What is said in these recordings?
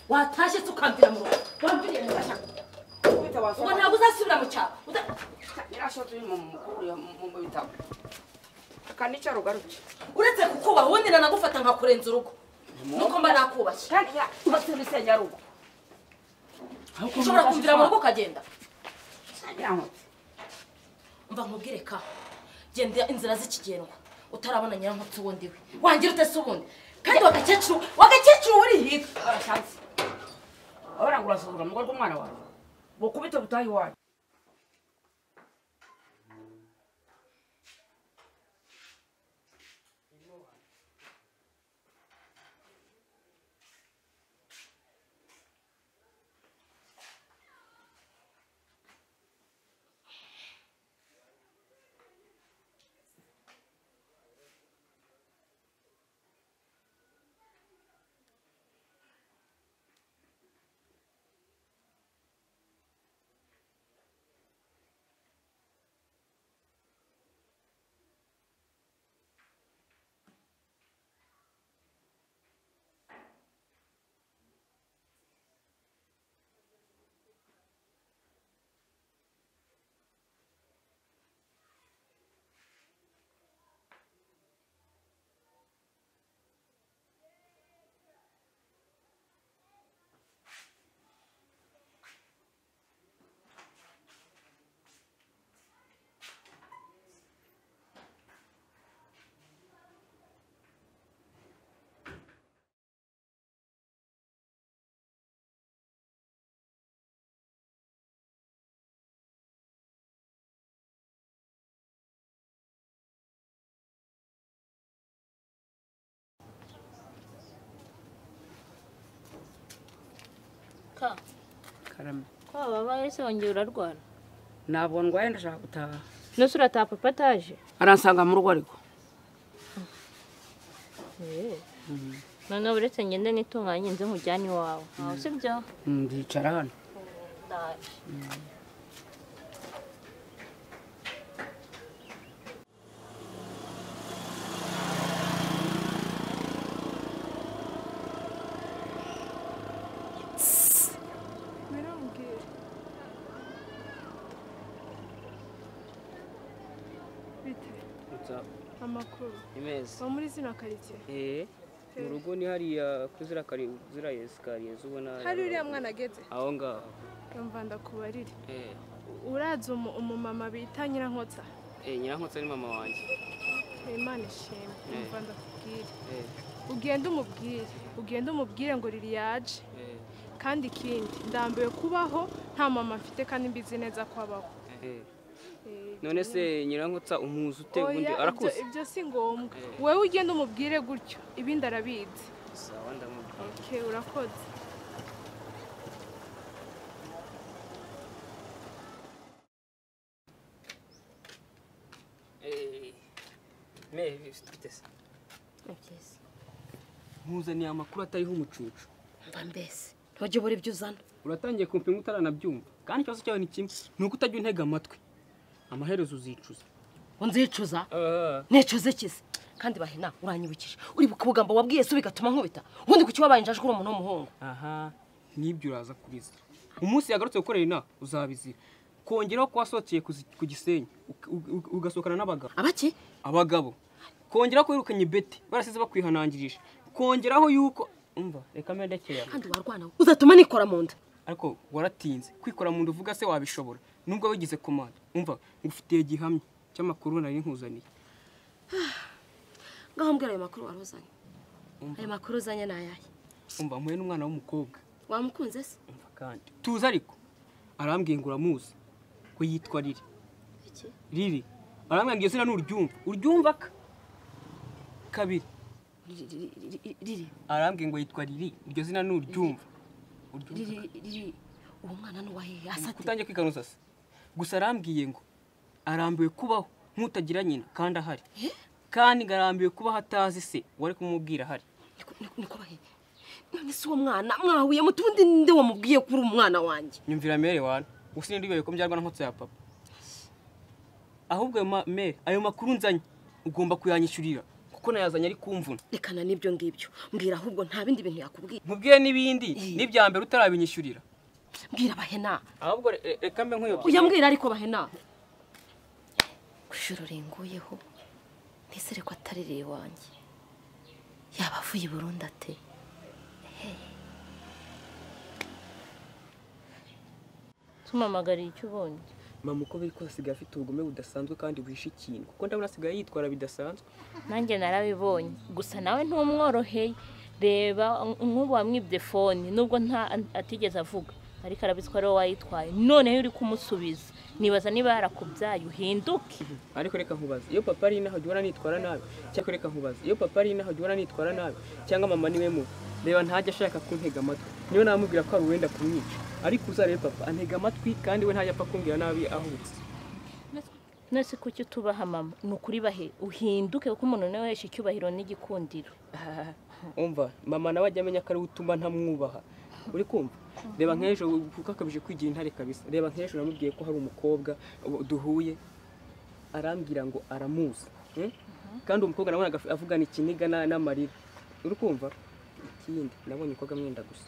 watashye se ukambwira mu rugo wambwiriye mu gashya Kubita ubwo wasoma. ntabwo uzasubira mu cyaro uza- Yarashote mu mukuru mu bitabo. Kandi cyo rugaruke. uretse kukubaha ubundi nanagufata nkakurenza urugo nuko mba nakubashye Kandi ya ubatse bisenya rugo. ushobora kumvira mu rugo ukagenda Sagira ngo. mva nkubwire ka genda inzira z'ikigendwa utarabona nyirankotsi ubundi we wangira ute se ubundi kandi wagakecuru wagakecuru urihiga Arashatse. Ora ngo urasuzura mu rwo mwana wawe. Bukubita butayi wawe. ka Karame. ko wabaye se wongera urarwara Ntabwo ndwaye ndashaka gutaha. nose urataha papa ataje Aransanga mu rugo ariko. noneho uretse ngende nitunganye nze nkujyane iwawe ntawe usibyo Ndicara hano. ndaje bite amakuru imeza uba muri zino karitsiye eh mu rugo ni hariya kuri ziriya kari ziriya esikariye zubona hari uriya mwana ageze aho ngaho yumva ndakubarire eh urazi umu- umumama bita nyirankotsa eh nyirankotsa ni mama wanjye imana ishimwe yumva ndakubwire eh ugende umubwire ugende umubwire ngo riri yaje eh kandi ikindi ndambiwe kubaho nta mama mfite kandi mbizi neza ko abaho eh Eh, none se nyirankotsa umuzi ute oya, ubundi ibyo- arakuze ibyo si ngombwa Eh. wowe ugende umubwire gutyo ibindi arabizi sawa ndamubwira okay urakoze eh me bifite se ni byiza nkuzaniye amakuru atariho umucucu mva mbese ntujya ubura ibyo uzana uratangiye kumpinga utaranabyumva kandi ikibazo cyawe ni kimwe ni uko utajya untega amatwi amaherezo uzicuza unzicuza ah nicuze kize kandi bahina uranyibukije uri kubugambo wabwiye se bigatuma nkubita ubundi kuki wabaye injajwe uri umuntu w'umuhungu aha n'ibyo uraza kubiza umunsi yagarutse gukorera inama uzabizira kongeraho ko wasohokeye ku zi- ku gisenyi uka- u- u- ugasohokana n'abagabo abaki abagabo kongeraho ko wirukanye beti barasize bakwihanangirije kongeraho yuko umva reka mbendekera kandi warwana uzatuma nikora mu nda ariko waratinze kwikora mu nda uvuga se wabishobora nubwo wigize komanda umva ngufitiye gihamya cy'amakuru nari nkuzaniye ngaho mbwira ayo makuru wari uzanye Umva. ayo makuru uzanye ni ayahe umva mpuye n'umwana w'umukobwa wamukunze se umva kandi tuzi ariko arambwiye ngo uramuzi ko yitwa riri iki riri arambwira ngo iyo zina ni uryumva uryumva ka kabiri Riri- riri- riri- riri arambwiye ngo yitwa riri iryo zina ni uryumva uryumva riri riri uwo mwana ni uwahehe ka. asate utangiye kwiganuza se gusa arambwiye ngo arambiwe kubaho nk'utagira nyina kandi ahari kandi ngarambiwe kubaho atazi se wari kumubwira ahari Niko- niko- niko bahehe none si uwo mwana mwahuye mu tundi nde wamubwiye ko uri umwana wanjye nyumvira mere wana gusa ntibibaye ko byarwa na nkotsi ya papa ahubwo ayo ma- mere ayo makuru nzanye ugomba kuyanyishyurira kuko nayazanye ari kumvuna rekana n'ibyo ngibyo mbwira ahubwo nta bindi bintu yakubwiye nkubwiye n'ibindi n'ibya mbere utarabinyishyurira mbwira abahena ahubwo re- re- reka mbe nkuyobye uyambwira ariko bahena ijoro ringuyeho ntisere ko atarireye wanjye yaba avuye i burundi ate tumamagariye icyo ubonye mama uko biri kose asigaye afite ubugome budasanzwe kandi buhishe ikintu kuko ndabona asigaye yitwara bidasanzwe nanjye narabibonye gusa nawe ntumworoheye reba nk'ubu wamwibye fone nubwo nta atigeze avuga ariko arabizi ko ari wowe wayitwaye noneho iyo uri kumusubiza nibaza niba yarakubyaye uhinduke ariko reka nkubaze iyo papa ari inaha jya ubona nitwara nabi cyangwa reka nkubaze iyo papa ari inaha jya ubona nitwara nabi cyangwa mama niwe mubi reba ntajya ashaka kuntega amatwi niyo namubwira ko ari uwenda kumwica ariko uzarebe papa antega amatwi kandi we ntajya apfa kumbwira nabi ahubutse none se kuki utubaha mama ni ukuri bahe uhinduke kuko umuntu nawe wese icyubahiro n'igikundiro umva mama nawe ajya amenya ko ari we utuma ntamwubaha uri kumva reba nk'ejo kuko akabije kwigira intare kabisa reba nk'ejo namubwiye ko hari umukobwa ubu duhuye arambwira ngo aramuzi mm? kandi uwo mukobwa nabonaga af- avugana ikiniga na- n'amarira uri kumva ikindi nabonye umukobwa amwenda gusa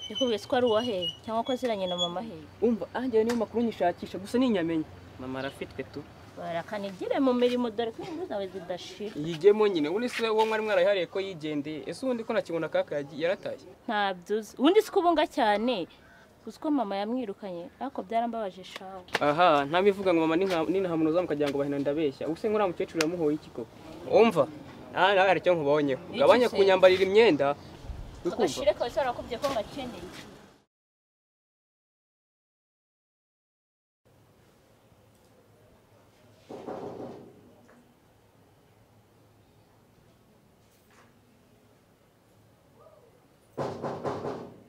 yakubwiye ko ari uwaheye cyangwa ko aziranye na mama aheye umva anjyewe niyo makuru nyishakisha gusa n'inyamenya mama arafitwe tu barakanigire mu mirimo dore ko inkuru zawe zidashira yigemo nyine ubundi se uwo mwari mwarayihariye ko yigendeye ese ubundi ko nakibona kaka yagi- yarataye ntabyo uzi ubundi si ko ubunga cyane uzi ko mama yamwirukanye ariko byarambabaje shawe aha ntabivuga ngo mama ninahamunoza mukagira ngo bahina ndabeshya ubuse nk'uriya mukecuru yamuhoye iki koko umva aha nawe hari icyo nkubonyeho ugabanye se? kunyambarira imyenda uri kumva agashire kawe sarakubye ko ngakeneye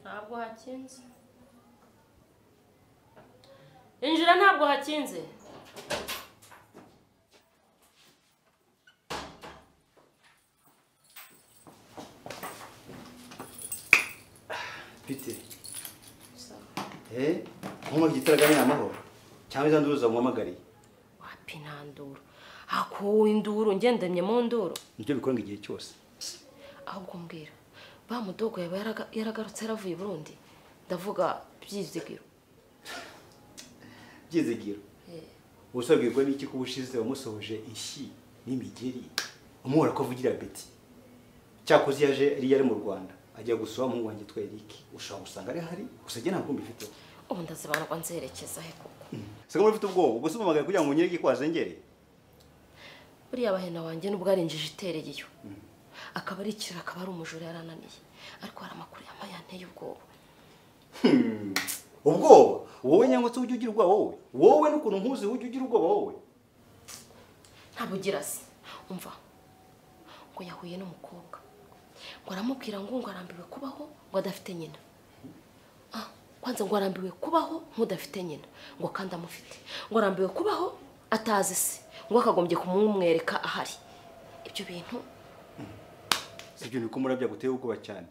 ntabwo hakinze injira ntabwo hakinze Pite. Eh? Nkoma gitaraganya amahoro. Cyangwa izanduza muhamagariye. wapina nduru hakuwe induru ngendemye mu nduru Nibyo bikora igihe cyose. ahubwo mbwira ba mudogo yaba yaraga- yaragarutse yaravuye i burundi ndavuga byizigiro Byizigiro. Usabwirwa n'iki ko ubushize wamusohoje ishyi n'imigeri. Umuhora ko avugira Betty. Cyakoze yaje yari yari mu Rwanda. Ajya gusura umuhungu wanjye twa Eric. Ushobora gusanga ari ahari. Gusa njye ntabwo mbifiteho. ubu ndazibandwa nzerekeza he koko Sega muri ufite ubwoba. Ubwo se umamagaye kugira ngo unyereke ko wazengere. buriya bahena wanjye nubwo ari injiji itereye iyo akaba ari ikiraro akaba ari umujura yarananiye ariko hari amakuru yambaye yanteye ubwoba Ubwoba. Wowe nyangwa se ujye ugira ubwoba wowe. Wowe n'ukuntu nkuzi ujye ugira ubwoba wowe. ntabwo ugira se umva ngo yahuye n'umukobwa ngo aramubwira ngo ngo arambiwe kubaho ngo adafite nyina Ah, kwanza ngo arambiwe kubaho nk'udafite nyina ngo kandi amufite ngo arambiwe kubaho atazi se ngo akagombye kumumwereka ahari ibyo bintu sibyo niko murabya guteye ubwoba cyane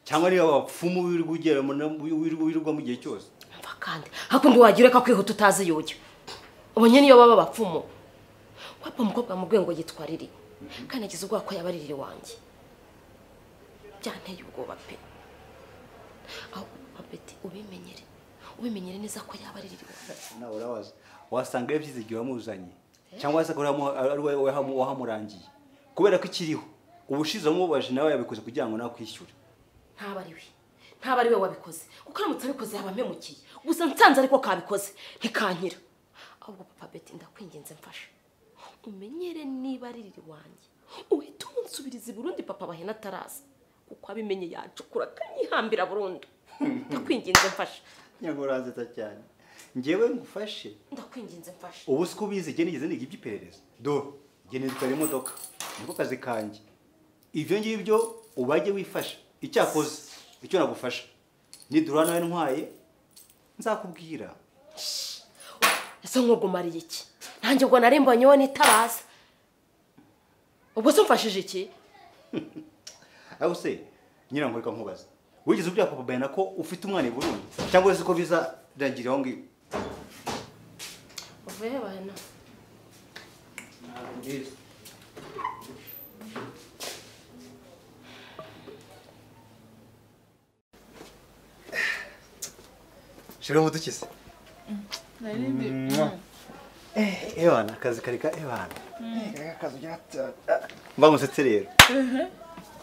cyangwa niba abapfumu wirirwa ugera mu- wirirwa wirirwa mu gihe cyose mva kandi hakundi wagira reka kwihuta utazi yujya ubonye niyo baba abapfumu wapfa umukobwa wamubwiye ngo yitwa riri kandi yagize ubwoba ko yaba ari riri wanjye byanteye ubwoba pe aho apeti ubimenyere ubimenyere neza ko yaba ari riri wanjye nawe urabaza wasanga yabyize igihe wamuzanye cyangwa wasanga ari wowe wahamu- wahamurangiye kubera ko ikiriho ubushize wamubabaje nawe yabikoze kugira ngo nawe akwishyure ntaba ari we ntaba ari we wabikoze kuko aramutse abikoze yaba ampemukiye gusa nsanze ariko kabikoze ntikanyira ahubwo papa beti ndakwinginze mfashe umenyere niba ari riri wanjye uhita umunsubiriza i burundi papa bahena ataraza kuko abimenye yacukura akanyihambira burundu ndakwinginze mfashe ntabwo uranzeta cyane ngewe ngufashe ndakwinginze mfashe ubu siko ubizi igihe nigeze niga iby'iperereza dore igihe nitwara imodoka niko kazi kanjye ibyo ngibyo ubajye wifasha icyakoze icyo nagufasha nidura nawe ntwaye nzakubwira ese nkugumariye iki nanjye ubwo narimbonye wowe nitabaza ubwo se umfashije iki ariko se nyirango reka nkubaza wigeze ubwira papa bayana ko ufite umwana i burundi cyangwa se ko bizarangira aho ngiyo uvuye bayana shira mudukize ebana akazi kareka ebana mba ngusetse rero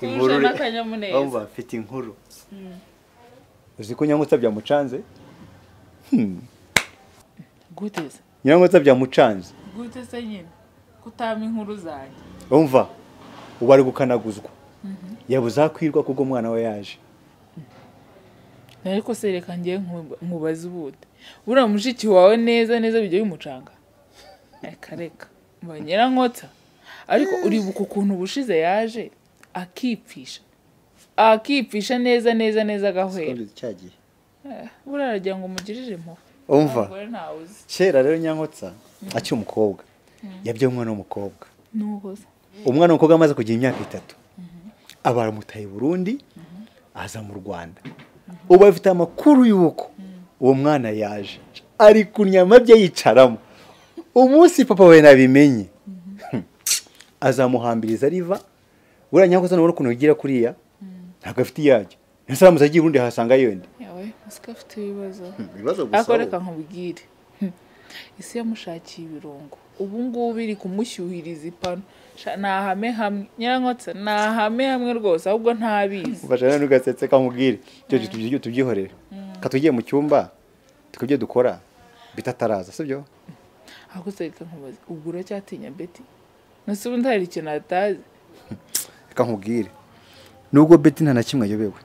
inkuru re- umva mfite inkuru uzi ko nyamutsa byamucanze Hmm, gute se nyamutsa byamucanze gute se nyine kutama inkuru zanjye umva ubu ari gukanaguzwa yabuze aho akwirwa kubwo umwana we yaje ariko se reka ngiye nkubaze ubute buriya mushiki wawe neza neza bijya bimucanga reka reka mba nyirankota ariko uribuka ukuntu ubushize yaje akipfisha akipfisha neza neza neza agahwera cyagiye buriya aragira ngo umugirire impuhwe umva umugore ntawe uzi kera rero nyankotsa akiri umukobwa yabyaye umwana w'umukobwa nuko se umwana w'umukobwa amaze kugira imyaka itatu aba aramutaye i burundi aza mu rwanda ubu afite amakuru y'uko uwo mwana yaje ari kunyama bye yicaramo umunsi papa we nabimenye azamuhambiriza riva buriya nyakosa nubona ukuntu yigira kuriya ntabwo afite iyajya ndetse aramutse agiye i burundi ahasanga yonde yawe usika afite ibibazo ibibazo ariko reka nkubwire isi yamushakiye ibirungo ubu ngubu iri kumushyuhiriza ipanu Sha- ni ahame hamwe nyirankotsa ni ahame hamwe rwose ahubwo ntabizi ubashana n'ugasetse kamubwire icyo gihe tubyi- tubyihorere ka tugiye mu cyumba tukabyo dukora bitataraza sibyo ahubwo se reka nkubaze ubwo uracyatinya beti nasi ubundi hari ikintu atazi reka nkubwire nubwo beti nta na kimwe ayobewe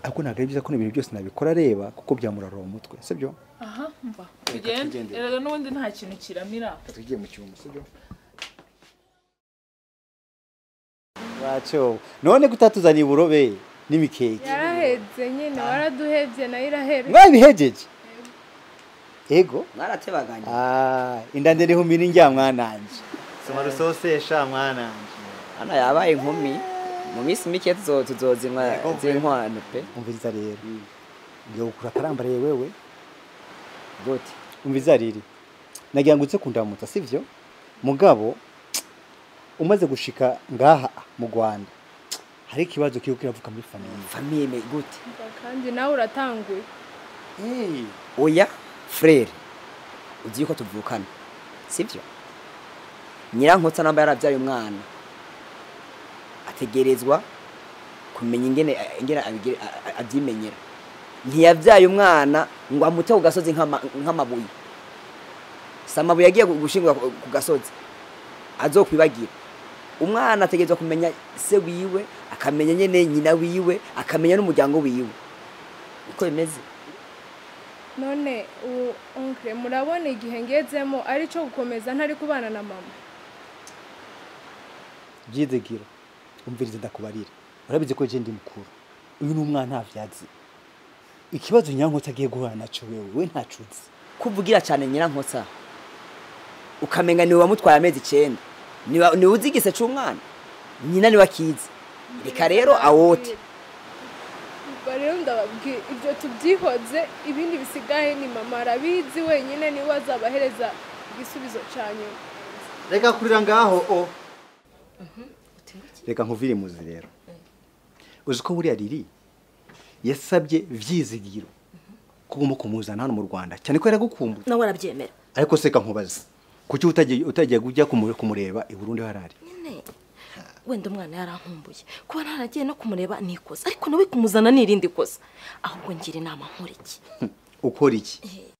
ariko ntabwo ari byiza ko ibintu byose nabikora areba kuko byamurarura umutwe sibyo aha mva tugende tugendere. erega n'ubundi nta kintu kiramira Reka tugiye mu cyumba sibyo wacyo none kutatuzaniye uburobe n'imikeke yarahebye nyine waraduhebye nayo irahebye mwabihegeje ego mwaratebaganye Ah, inda ndende ihumira injya mwananje soma rusosesha mwananje hano yabaye inkumi mu minsi mike tuzo- tuzozinwa z'inkwano pe umviriza rero ngiye gukura akarambaraye wewe gute umviriza riri nagira ngo utse kundamutsa sivyo mugabo umaze gushika ngaha mu Rwanda hari ikibazo kiri kiravuka muri famille famiye me gute kandi nawe uratanguye hey. oya frere ugiye ko tuvukana sibyo nyirankotsa namba yarabyaye umwana ategerezwa kumenya ingene ingene abigire- a- a- abyimenyera ntiyabyaye umwana ngo amute ku gasozi nk'ama- nk'amabuye si amabuye agiye gushingura ku ku gasozi azokwibagira umwana ategerezwa kumenya se wiwe akamenya nyine nyina wiwe akamenya n'umuryango wiwe uko bimeze none ubu onkire murabona igihe ngezemo ari cyo gukomeza ntari kubana na mama byizegira umviriza ndakubarira urabizi ko je ndi mukuru uyu ni umwana ntavyatsi ikibazo nyankotsa agiye guhura naco wewe we ntacuzi kuvugira cyane nyirankotsa ukamenya niwe wamutwaye amezi icyenda niwe niwe uzi igise cy'umwana nyina niwe akizi reka rero awote ubwo rero ndababwira ibyo tubyihoze ibindi bisigaye ni mama arabizi wenyine niwe azabahereza igisubizo cya nyuma reka kurira ngaho o reka nkuvire muzi rero uzi ko buriya riri yasabye byizigiro kugomba kumuzana hano mu rwanda cyane ko yaragukumbuye nawe arabyemera ariko se reka nkubaze kuki utagiye utagiye kujya kumu- kumureba i burundi harari nyine wenda umwana yarankumbuye kuba ntaragiye no kumureba ni ikosa ariko nawe kumuzana ni irindi kosa ahubwo ngira inama nkora iki ukora iki